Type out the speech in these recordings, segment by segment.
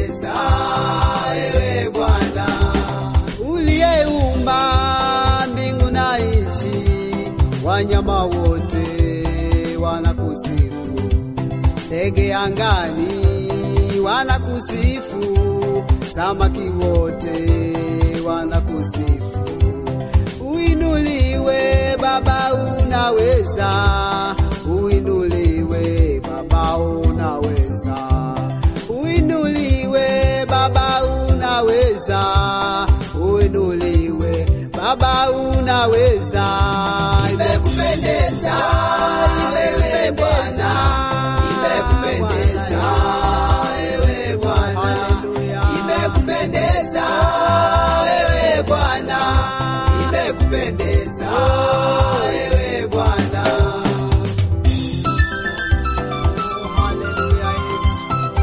imekupendeza ewe Bwana, uliyeumba mbingu na nchi, wanyama wote wanakusifu, ndege angani wanakusifu, samaki wote wanakusifu. Uinuliwe Baba, unaweza, uinuliwe Baba, unaweza, uinuliwe Baba, unaweza, uinuliwe Baba, unaweza. imekupendeza ewe Bwana, imekupendeza ewe Bwana, Haleluya. imekupendeza ewe Bwana, imekupendeza ewe Bwana. Haleluya, Yesu.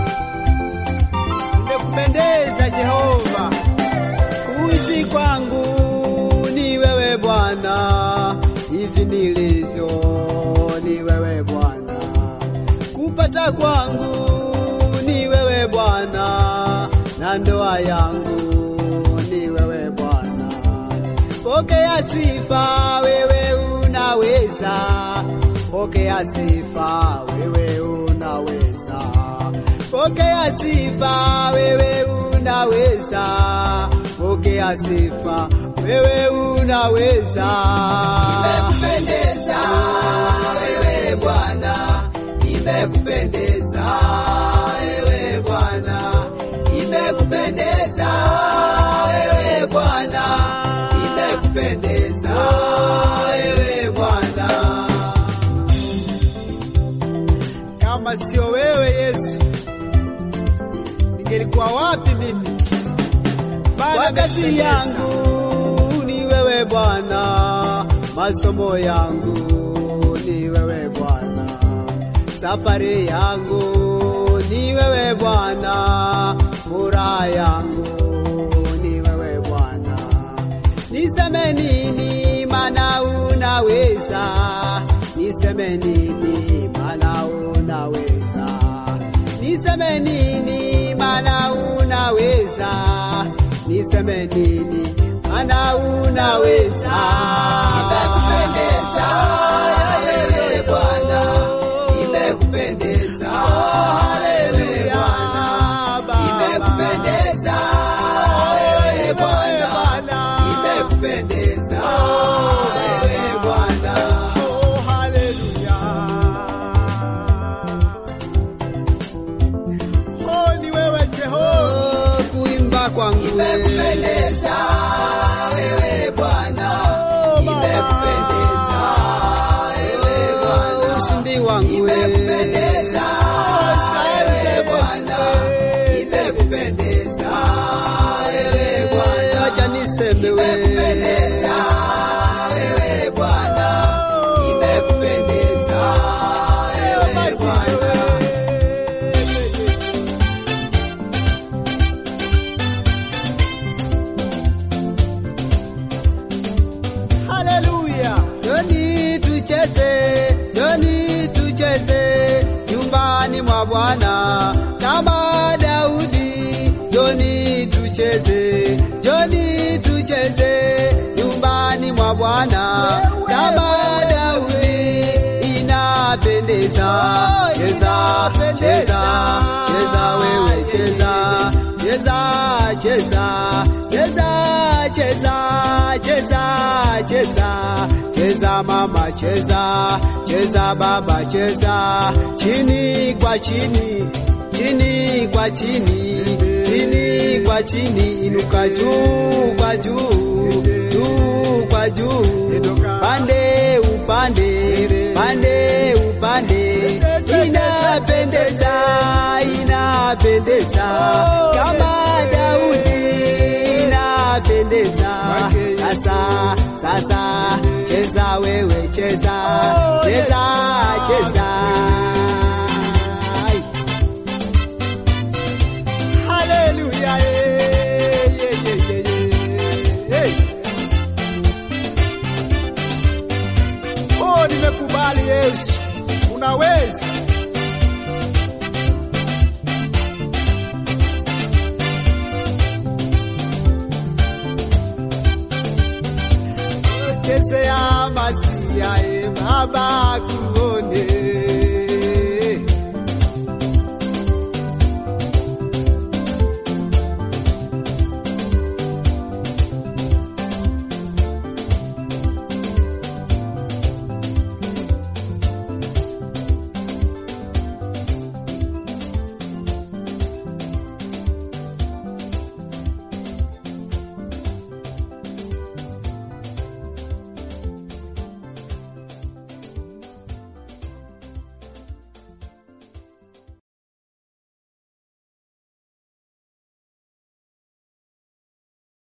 Nimekupendeza Jehova, kuishi kwangu ni wewe Bwana, hivi nilivyo ni wewe Bwana, kupata kwangu ni wewe Bwana, na ndoa yangu ni wewe Bwana. Pokea sifa, wewe unaweza. Pokea sifa, wewe unaweza. Pokea sifa, wewe unaweza. Pokea sifa, wewe unaweza. Imekupendeza ewe Bwana, imekupendeza ewe Bwana, imekupendeza ewe Bwana, imekupendeza ewe Bwana. Kama sio wewe Yesu, ningelikuwa wapi mimi? Maana kazi yangu ni wewe Bwana, masomo yangu ni wewe Bwana, safari yangu ni wewe Bwana, furaha yangu ni wewe Bwana. Niseme nini maana unaweza, niseme nini maana unaweza, niseme nini maana unaweza, niseme nini maana unaweza. Imekupendeza ewe Bwana, imekupendeza ewe Bwana, imekupendeza ewe Bwana, imekupendeza ewe Bwana. Oh, haleluya. Oh, ni wewe Jehova, kuimba kwangu Imekupendeza ewe Bwana, imekupendeza ewe Bwana, ushindi wangu imekupendeza ewe Bwana, imekupendeza ewe Bwana, acha niseme imekupendeza ewe Bwana, imekupendeza ewe Bwana. Haleluya. Joni tucheze, joni tucheze nyumbani mwa Bwana kama Daudi. Joni tucheze, joni tucheze nyumbani mwa Bwana kama Daudi. Inapendeza, cheza, cheza, cheza wewe cheza, cheza, cheza, cheza, cheza, cheza, cheza, cheza mama cheza, cheza baba cheza, chini kwa chini, chini kwa chini, chini kwa chini, inuka juu kwa juu, juu kwa juu, pande upande, pande upande, inapendeza, inapendeza kama Daudi inapendeza. Sasa sasa, cheza wewe, cheza cheza cheza. Ai. Haleluya, eh, yeah, yeah, yeah, yeah. Hey. Oh, nimekubali Yesu, unaweza. kuongezea masia e Baba kuona